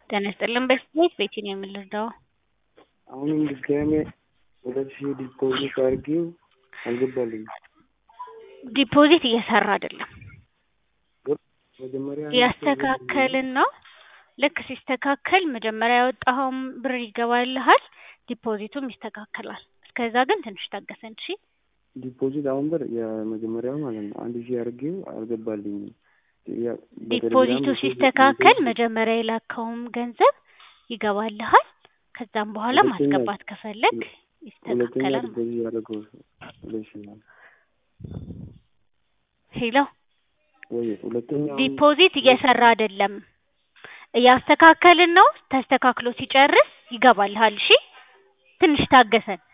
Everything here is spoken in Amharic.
ጤና ይስጥልን በስሜት ቤቴን የምንረዳው አሁንም ድጋሜ ሁለት ሺህ ዲፖዚት አድርጌው አልገባልኝም። ዲፖዚት እየሰራ አይደለም። መጀመሪያ ያስተካከልን ነው። ልክ ሲስተካከል መጀመሪያ ያወጣኸውም ብር ይገባልሃል፣ ዲፖዚቱም ይስተካከላል። እስከዛ ግን ትንሽ ታገሰን እሺ። ዲፖዚት አሁን ብር የመጀመሪያው ማለት ነው አንድ ሺህ አድርጌው አልገባልኝም። ያ- ዲፖዚቱ በቴሌግራም ሲስተካከል መጀመሪያ የላከውም ገንዘብ ይገባልሃል። ከዛም በኋላ ሁለተኛ- ማስገባት ከፈለግ ሁለተኛ ይስተካከላል። ዲፖዚት ያደረገው ሁለት ሺህ ነው ሄሎ ወይ ሁለተኛ አሁን ዲፖዚት እየሰራ አይደለም፣ እያስተካከልን ነው። ተስተካክሎ ሲጨርስ ይገባልሃል። እሺ ትንሽ ታገሰን።